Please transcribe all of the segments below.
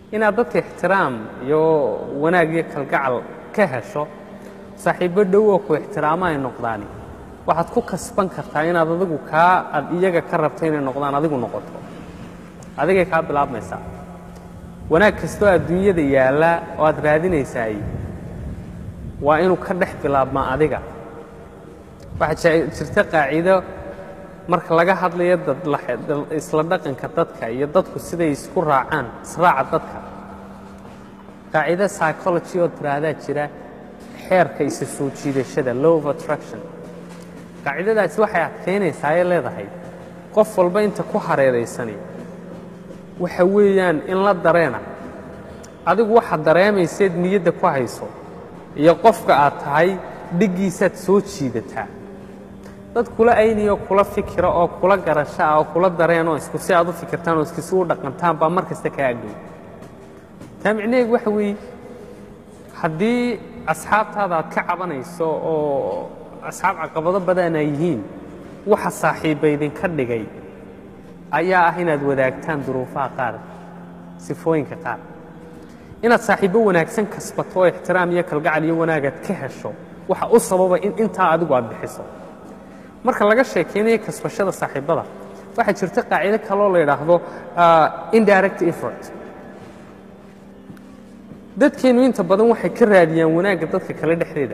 inaad dadka ixtiraam iyo wanaag iyo kalgacal ka hesho saaxiibbo dhow oo ku ixtiraamo ay noqdaani waxaad ku kasban kartaa inaad adigu kaa aad iyaga ka rabto inay noqdaan adigu noqoto adigay kaa bilaabmaysaa wanaag kastoo adduunyada yaalla oo aad raadinaysaay waa inuu ka dhex bilaabmaa adiga waxaa jirta qaaciido marka laga hadlayo isla dhaqanka dadka iyo dadku siday isku raacaan israaca dadka qaacido psychology oo tiraahdaa jira xeerka isa soo jiidashada low of attraction qaacidadaasi waxay adkaynaysaa ee leedahay qof walba inta ku hareeraysani waxa weeyaan in la dareena adigu waxaad dareemayseed niyadda ku hayso iyo qofka aad tahay dhiggiisaad soo jiidataa dad kula ayniyo kula fikira oo kula garasho ah oo kula dareen oo isku si aad u fikirtaan oo iskisu u dhaqantaan baa mar kasta kaa agdhow taa micnaheegu waxa weeye haddii asxaabtaada aad ka cabanayso oo asxaab caqabado badan ay yihiin waxa saaxiibba idinka dhigay ayaa ah inaad wadaagtaan duruufaha qaar sifooyinka qaar inaad saaxiibbo wanaagsan kasbato oo ixtiraam iyo kalgacal iyo wanaagaad ka hesho waxa u sababa in intaa adigu aad bixiso marka laga sheekaynayo kasbashada saaxiibbada waxaa jirta qaacido kaloo la yidhaahdo indirect effort dadkeennu inta badan waxay ka raadiyaan wanaagga dadka kale dhexdeeda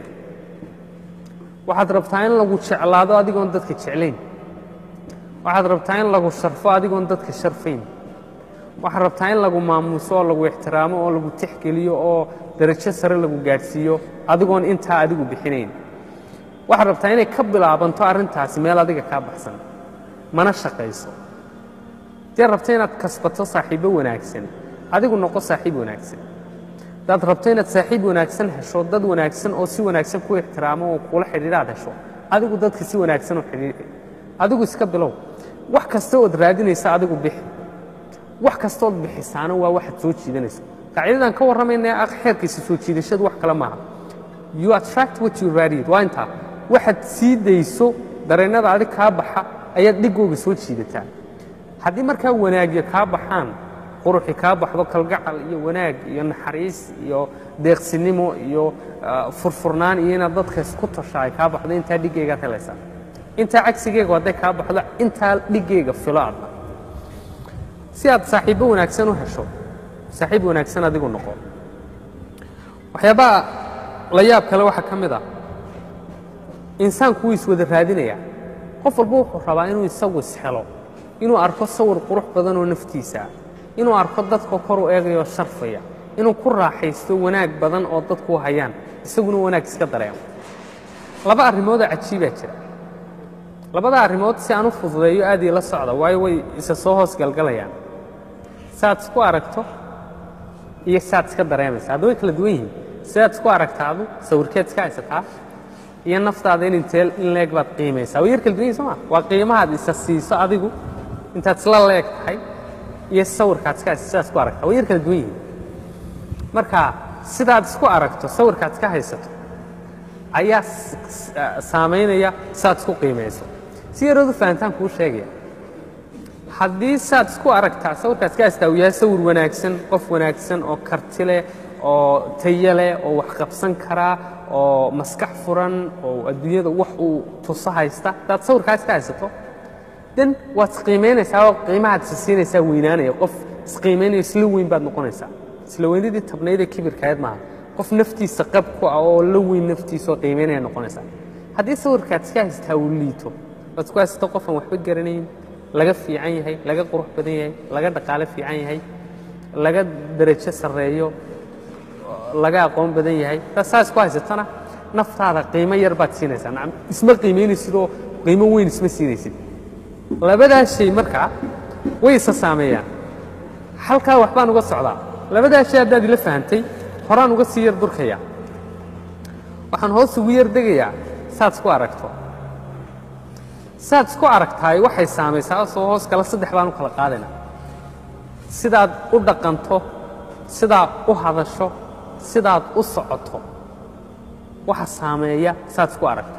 waxaad rabtaa in lagu jeclaado adigoon dadka jeclayn waxaad rabtaa in lagu sharfo adigoon dadka sharfayn waxaad rabtaa in lagu maamuuso oo lagu ixtiraamo oo lagu tixgeliyo oo darajo sare lagu gaadhsiiyo adigoon intaa adigu bixinayn waxaad rabtaa inay ka bilaabanto arrintaasi meel adiga kaa baxsan mana shaqayso haddaad rabta inaad kasbato saaxiibbo wanaagsan adigu noqo saaxiib wanaagsan haddaad rabto inaad saaxiib wanaagsan hesho dad wanaagsan oo si wanaagsan ku ixtiraamo oo kula xidhiidhaad hesho adigu dadka si wanaagsan u xidhiidh adigu iska bilow wax kasta ood raadinaysa adigu bixi wax kastood bixisaana waa waxaad soo jiidanayso qaacidadan ka warramaynaya ah xeerkiisa soo jiidashadu wax kale maaha you attract what you radiate waa intaa waxaad sii dayso dareennada adig kaa baxa ayaad dhigooga soo jiidataa haddii markaa wanaagyo kaa baxaan quruxi kaa baxdo kalgacal iyo wanaag iyo naxariis iyo deeqsinimo iyo furfurnaan iyo inaad dadka isku tasha ay kaa baxdo intaa dhiggeegaad helaysaa intaa cagsigeegu hadday kaa baxdo intaa dhiggeega filo adna si aad saaxiibbo wanaagsan u hesho saaxiib wanaagsan adigu noqo waxyaabaha la yaab kale waxaa ka mid ah insaanku wuu iswada raadinayaa qof walba wuxuu rabaa inuu isagu ishelo inuu arko sawir qurux badan oo naftiisaa inuu arko dadka kor u eegayoo sharfaya inuu ku raaxaysto wanaag badan oo dadku hayaan isaguna wanaag iska dareemo laba arrimoodoo cajiibaa jira labada arrimood si aan u fududeeyo aad ii la socda waayo way isa soo hoos galgalayaan saaad isku aragto iyo saaad iska dareemaysa hadda way kala duwan yihiin sidaad isku aragtaadu sawirkeed iska haysataa iyo naftaada in intee in leeg baad qiimaysaa way yar kala duwan yihin soo ma waa qiimahaad isa siiso adigu intaad isla leeg tahay iyo sawirkaad iska haysato sidaad isku aragtaa way yar kala duwan yihiin marka sidaad isku aragto sawirkaad iska haysato ayaa saamaynaya saad isku qiimayso si yarood u fahantaan kuu sheegaya haddii saad isku aragtaa sawirkaad iska haystaa uu yahay sawir wanaagsan qof wanaagsan oo karti leh oo tayo leh oo wax qabsan karaa oo maskax furan oo adduunyada wax uu tuso haysta haddaad sawirkaa iska haysato den waad isqiimaynaysaa oo qiimahaad isa siinaysaa weynaanaya qof isqiimaynayo isla weyn baad noqonaysaa isla weynadii tabnaydee kibirkaayad maaha qof naftiisa qab ku ah oo la weyn naftiisa oo qiimaynaya noqonaysaa haddii sawirkaad iska haysataa uu liito waad isku haysato qofaan waxba garanayn laga fiican yahay laga qurux badan yahay laga dhaqaale fiican yahay laga darajo sarreeyo laga aqoon badan yahay daa saas ku haysatana naftaada qiimo yar baad siinaysaa nacam isma qiimaynaysidoo qiimo weyn isma siinaysid labadaas shay markaa way isa saameeyaan halkaa waxbaan uga socdaa labadaas shay haddaad ila fahantay horaan uga sii yar durkaya waxaan hoos ugu yar degayaa saad isku aragto saad isku aragtaay waxay saamaysaa soo hoos kale saddex baan u kala qaadayna sidaad u dhaqanto sidaad u hadasho sidaad u socoto waxa saameeya saad isku aragto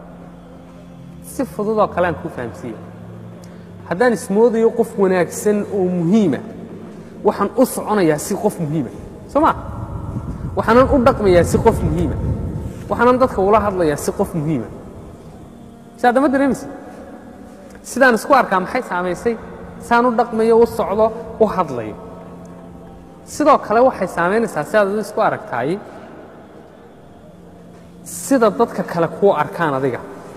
si fududoo kale aan kuu fahamsiiya haddaan ismoodayo qof wanaagsan oo muhiima waxaan u soconayaa si qof muhiima soo maa waxaanan u dhaqmayaa si qof muhiima waxaanan dadka ula hadlayaa si qof muhiima si addama dareemaysa sidaan isku arkaa maxay saamaysay saan u dhaqmayo u socdo u hadlayo sidoo kale waxay saamaynaysaa si aad adu isku aragtaay sida dadka kale kuu arkaan adiga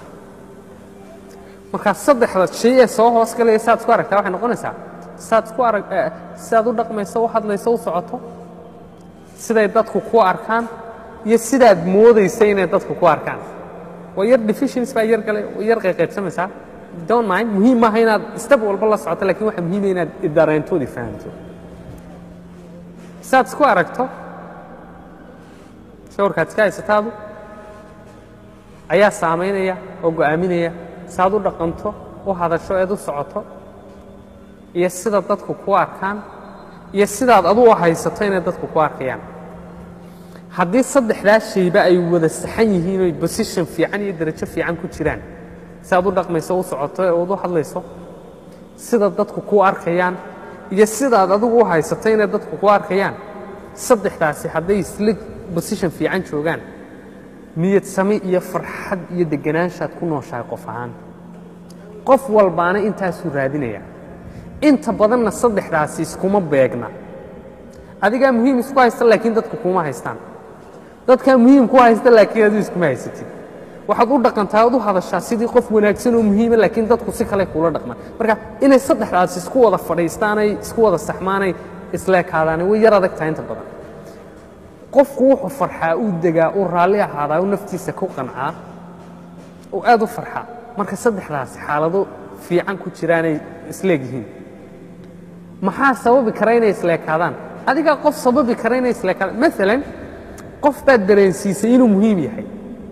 markaa saddexda shay ee soo hoos galaya siaad isku aragtaa waxay noqonaysaa siaad isku arag sidaad u dhaqmayso u hadlayso u socoto siday dadku kuu arkaan iyo sidaad moodaysa inay dadku ku arkaan waa yar deficiency baa yar galay waa yar qayqaybsamaysaa don't mind muhiim maaha inaad step walba la socoto lakin waxaa muhiima inaad dareentoodii fahamto siaad isku aragto shawrkaad iska haysataadu ayaa saamaynaya oo go'aaminaya saaad u dhaqanto u hadasho eed u socoto iyo sida dadku ku arkaan iyo sidaad adu u haysato inay dadku ku arkayaan haddii saddexdaa shayba ay wada saxan yihiin oy bosition fiican iyo darajo fiican ku jiraan siaad u dhaqmayso u socoto ee uad u hadlayso sida dadku ku arkayaan iyo sidaad adigu u haysato inay dadku ku arkayaan saddexdaasi hadday isla bosition fiican joogaan niyad sami iyo farxad iyo deganaanshaad ku nooshahay qof ahaan qof walbaana intaasuu raadinaya inta badanna saddexdaasi iskuma beegna adigaa muhiim isku haysta laakiin dadku kuma haystaan dadkaa muhiim ku haysta laakiin adigu iskuma haysatid waxaad u dhaqantaa ad u hadashaa sidii qof wanaagsan oo muhiima laakiin dadku si kale kuula dhaqmaan marka inay saddexdaasi isku wada fadhiistaanay isku wada saxmaanay isleekaadaani way yar adag tahay inta badan qofku wuxuu farxaa uu degaa uu raalli ahaadaa uu naftiisa ku qancaa uu aad u farxaa marka saddexdaasi xaalado fiican ku jiraanay isleeg yihiin maxaa sababi kara inay isleekaadaan adigaa qof sababi kara inay isleekaadaan maalan qof baad dareensiisay inuu muhiim yahay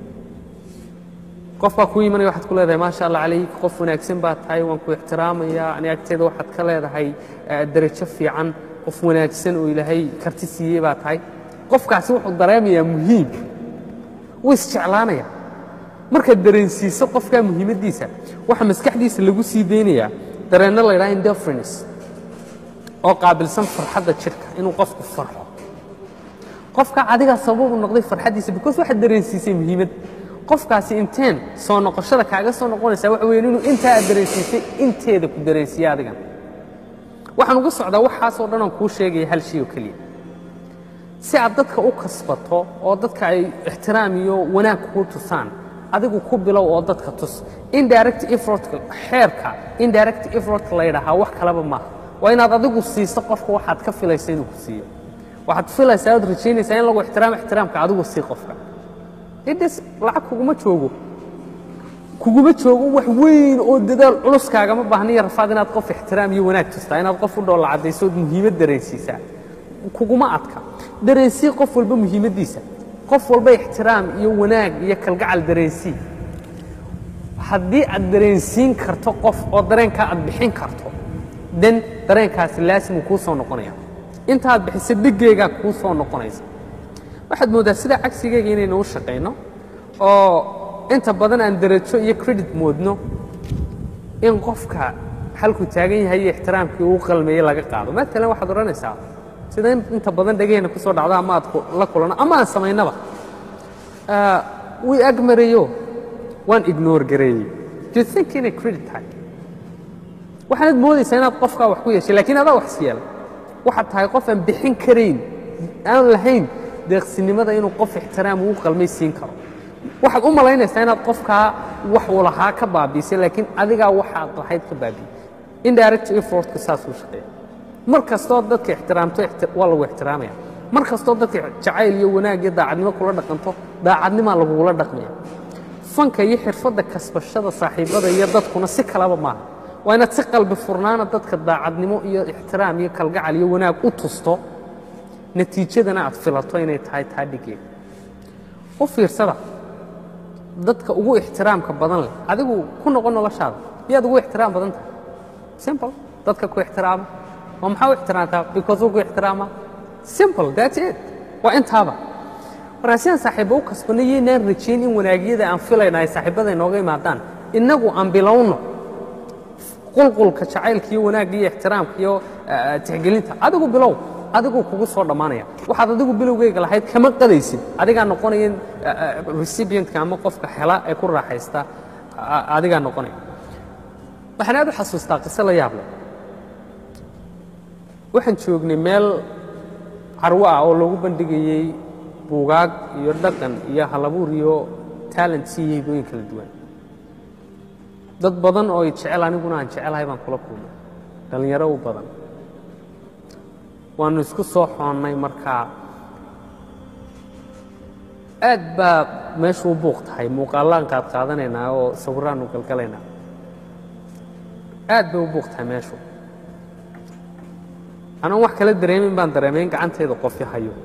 qof baa kuu imanaya waxaad ku leedahay maasha allah calayk qof wanaagsan baa tahay waan ku ixtiraamayaa ani agteeda waxaad ka leedahay darajo fiican qof wanaagsan oo ilaahay karti siiyey baa tahay qofkaasi wuxuu dareemayaa muhiim wuu isjeclaanaya markaad dareensiiso qofkaa muhiimaddiisa waxaa maskaxdiisa lagu sii deynayaa dareenno la ydhaha indifference oo qaabilsan farxadda jidhka inuu qofku farxo qofka adigaa sababu noqday farxaddiisa because waxaad dareensiisay muhiimad qofkaasi inteen soo noqoshada kaaga soo noqonaysaa waxa weyan inuu intaa aad dareensiisay inteeda ku dareensiiye adigan waxaan uga socdaa waxaasoo dhan aan kuu sheegaya hal shay oo keliya si aad dadka u kasbato oo dadka ay ixtiraam iyo wanaag kuu tusaan adigu ku bilow oo dadka tus indirect effortka xeerka indirect effortka la yidhaahaa wax kaleba maaha waa inaad adigu siiso qofka waxaad ka filaysa inuu ku siiyo waxaad filaysaa oad rajaynaysaa in lagu ixtiraamo ixtiraamka adigu sii qofka ids lacag kuguma joogo kuguma joogo wax weyn oo dadaal culuskaagama baahniyo rafaad inaad qof ixtiraam iyo wanaag tustaa inaad qof u dhoolla caddayso ood muhiimad dareensiisaa kuguma adka dareensii qof walba muhiimaddiisa qof walba ixtiraam iyo wanaag iyo kalgacal dareensii haddii aad dareensiin karto qof oo dareenkaa aad bixin karto den dareenkaasi laasimuu kuu soo noqonaya intaaad bixisa dheggeegaa kuu soo noqonaysa waxaad mooddaa sidaa cagsigeyga inaynu u shaqayno oo inta badan aan darajo iyo credit moodno in qofka halkuu taagan yahay iyo ixtiraamkii uu qalmeeyey laga qaado maalan waxaad odhanaysaa sida inta badan dhegaheenna ku soo dhacdo ama aad la kulanno ama aan samaynaba wii ag marayo waan ignore gareeyey do you think inay credit tahay waxaanad moodaysaa inaad qofkaa wax ku yeeshay lakiin adaa wax isyeelay waxaad tahay qof aan bixin karayn aan lahayn deeqsinimada inuu qof ixtiraam uu qalmay siin karo waxaad u malaynaysaa inaad qofkaa wax uu lahaa ka baabiisay laakiin adigaa waxaad lahayd ka baabiiyey indirect effortka saasuu shaqeeya mar kastoo dadka ixtiraamto waa lagu ixtiraamaya mar kastoo dadka jacayl iyo wanaag iyo daacadnimo kula dhaqanto daacadnimaa lagugula dhaqmaya fanka iyo xirfadda kasbashada saaxiibada iyo dadkuna si kalaba maaha waa inaad si qalbi furnaana dadka daacadnimo iyo ixtiraam iyo kalgacal iyo wanaag u tusto natiijadana aad filato inay tahay taa dhigeeda u fiirsada dadka ugu ixtiraamka badan leh adigu ku noqon noloshaada miyaad ugu ixtiraam badan tahay simple dadka ku ixtiraama waa maxaa u ixtiraamtaa because ugu ixtiraama simple that's it waa intaaba markaa sidaan saaxiibba u kasbanay yaynaan rajayn in wanaagyada aan filayna ay saaxiibada inooga imaadaan innagu aan bilowno qulqulka jacaylka iyo wanaagga iyo ixtiraamka iyo tixgelinta adigu bilow adiguu kugu soo dhammaanaya waxaad adigu bilowgeyga lahayd kama qadaysid adigaa noqonaya recipientka ama qofka hela ee ku raaxaysta adigaa noqonaya waxaan aad u xasuustaa qiso la yaab leh waxaan joognay meel carwo ah oo loogu bandhigayey buugaag iyo dhaqan iyo halabuur iyo talent iyo hibooyin kala duwan dad badan oo jecel aniguna aan jecelahay baan kula kulmay dhallinyaro u badan waannu isku soo xoonnay markaa aad baa meeshu u buuq tahay muuqaallaan qaad qaadanaynaa oo sawiraannu galgalaynaa aad bay u buuq tahay meeshu anoon wax kala dareemin baan dareemay in gacantayda qofi hayo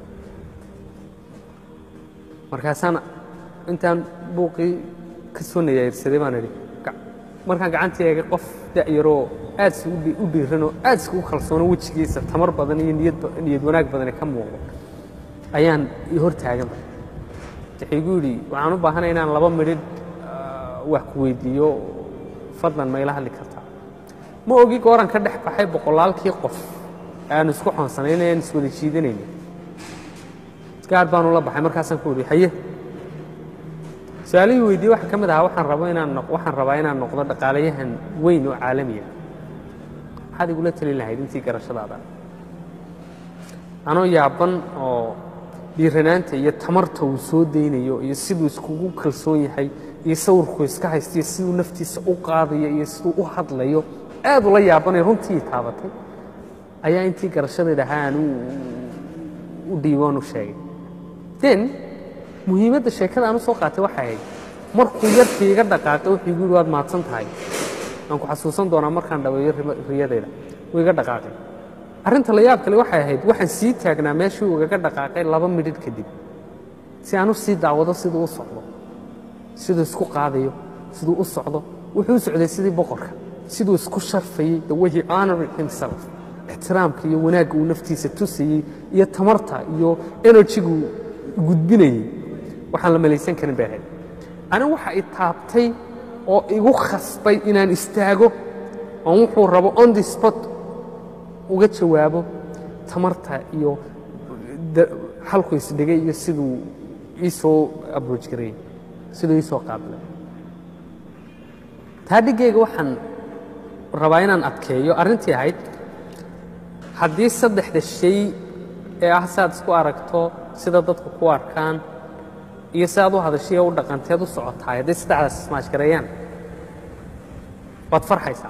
markaasaan intaan buuqii ka soo nayayrsaday baan idhi markaan gacantii eegay qof da'yaroo aad si u dhiiranoo aad si u kalsoono wejigiisa tamar badan iyo niyad wanaag badane ka muuqdo ayaan hor taaganba wuxuu igu yidhi waxaan u baahanay inaan laba midhidh wax ku weydiiyo fadlan ma ila hadli kartaa ma ogi gooran ka dhex baxay boqolaalkii qof aanu isku xoonsanayn aan iswada jiidanayna gaar baanu la baxay markaasaan ku idhi haye su-aalihii weydiiye waxaa ka mid ahaa waxaan rabo inaan waxaan rabaa inaan noqdo dhaqaalayahan weyn oo caalamiya maxaad igula talin lahayd intii garashadaada anoo yaaban oo dhiiranaanta iyo tamarta uu soo daynayo iyo siduu iskugu kalsoon yahay iyo sawirkuu iska haystiyo siduu naftiisa u qaadayo iyo siduu u hadlayo aad ula yaabanay runtii taabatay ayaa intii garashadayda ahaa aan u dhiiboon u sheegay den muhiimadda sheekada aan u soo qaatay waxay ahayd markuu yarkii iga dhaqaaqay wuxuu igu yidhi waad mahadsan tahay aan ku xasuusan doonaa markaan dhaweeyo riyadayda wuu iga dhaqaaqay arrinta la yaab kale waxay ahayd waxaan sii taagnaa meeshii uu igaga dhaqaaqay laba midhidh kadib si aan u sii daawado siduu u socdo siduu isku qaadayo siduu u socdo wuxuu u socday sidii boqorka siduu isku sharfayey the way he honored himself ixtiraamka iyo wanaagga uu naftiisa tusayey iyo tamarta iyo enerjigu gudbinayey waxaan la malaysan karin bay ahayd anigu waxa i taabtay oo igu khasbay inaan istaago oon wuxuu rabo on the spot uga jawaabo tamarta iyo halku isdhigay iyo siduu ii soo abrooj gareeyey siduu ii soo qaabilay taa dhiggayga waxaan rabaa inaan adkeeyo arrintii ahayd haddii saddexda shay ee ah si aad isku aragto sida dadku ku arkaan iyo si aad u hadashay ee u dhaqanteed u socotaay hadday saddexdaas ismaashgareeyaan waad farxaysaa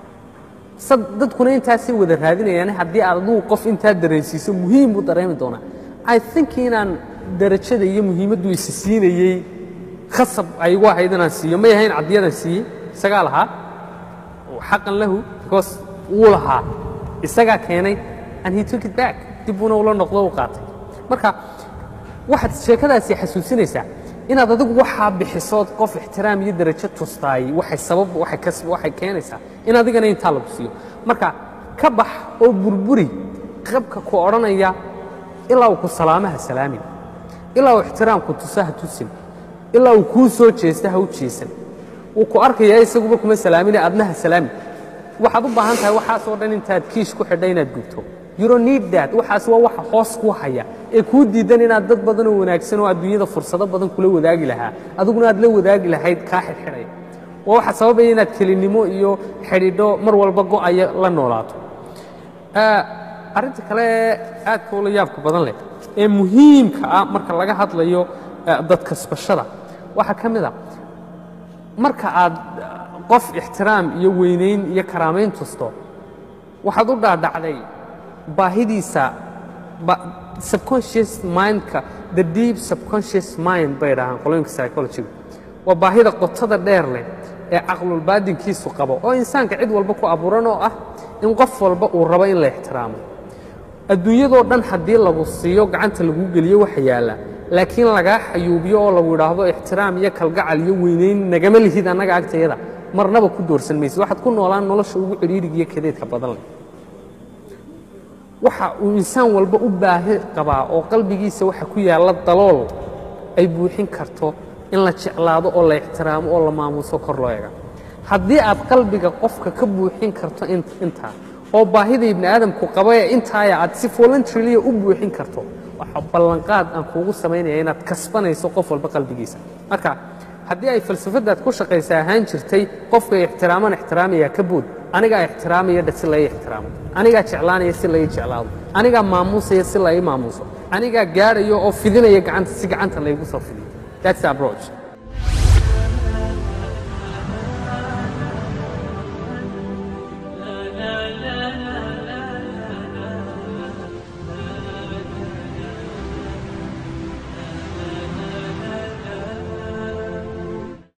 dadkuna intaasay wada raadinayaan haddii aad adugu qof intaa dareensiiso muhiim buu dareemi doonaa i think inaan darajada iyo muhiimaddu isi siinayey khasab ay igu ahayd inaan siiyo may ahayn caddiyadan siiyey isagaa lahaa xaqan lahu because wuu lahaa isagaa keenay and he took it back dib buuna ula noqdo u qaatay marka waxaad sheekadaasi xasuusinaysaa inaad adigu waxaa bixisood qof ixtiraam iyo darajo tustaay waxay sabab waxay kas waxay keenaysaa in adigana intaa lagu siiyo marka ka bax oo burburi qabka ku odhanaya ilaa uu ku salaamaha salaamin ilaa uu ixtiraamku tusa ha tusin ilaa uu kuu soo jeesta ha u jeesan wuu ku arkayaa isaguba kuma salaamine adna ha salaamin waxaad u baahan tahay waxaasoo dhan intaad kiish ku xidha inaad gubto you don't need that waxaas waa waxa hoos kuu haya ee kuu diidan inaad dad badan oo wanaagsan oo adduunyada fursado badan kula wadaagi lahaa adiguna aad la wadaagi lahayd kaa xidhxidhaya waa waxa sababaya inaad kelinimo iyo xidhiidho mar walba go'aya la noolaato arrinta kale ee aadka ula yaabka badan leh ee muhiimka ah marka laga hadlayo dadkasbashada waxaa ka mid a marka aad qof ixtiraam iyo weynayn iyo karaamayn tusto waxaad u dhaadhacday baahidiisa subconscious mindka the deep subconscious mind bay dhahaan qolooyinka psychologyga waa baahida qotada dheer leh ee caqlulbaadinkiisu qabo oo insaanka cid walba ku abuuran oo ah in qof walba uu rabo in la ixtiraamo adduunyadoo dhan haddii lagu siiyo gacanta laguu geliyo waxa yaalla laakiin lagaa xayuubiyo oo lagu idhaahdo ixtiraam iyo kalgacal iyo weynayn nagama lihid annaga agtayada marnaba ku doorsan maysid waxaad ku noolaan nolosha ugu cidhiidhiga iyo kadeedka badan leh waxa uu insaan walba u baahi qabaa oo qalbigiisa waxa ku yaalla dalool ay buuxin karto in la jeclaado oo la ixtiraamo oo la maamuuso kor loo ega haddii aad qalbiga qofka ka buuxin karto intaa oo baahida ibni aadamku qaba ee intaaya aad si voluntariliya u buuxin karto waxa ballanqaad aan kuugu samaynaya inaad kasbanayso qof walba qalbigiisa marka haddii ay falsafadaad ku shaqaysa ahaan jirtay qofka ixtiraaman ixtiraamaya ka bood anigaa ixtiraamaya si lai ixtiraamo anigaa jeclaanaya si lai jeclaado anigaa maamuusaya si lai maamuuso anigaa gaadhayo oo fidinaya gacanta si gacanta laygu soo fidiyo that's the approach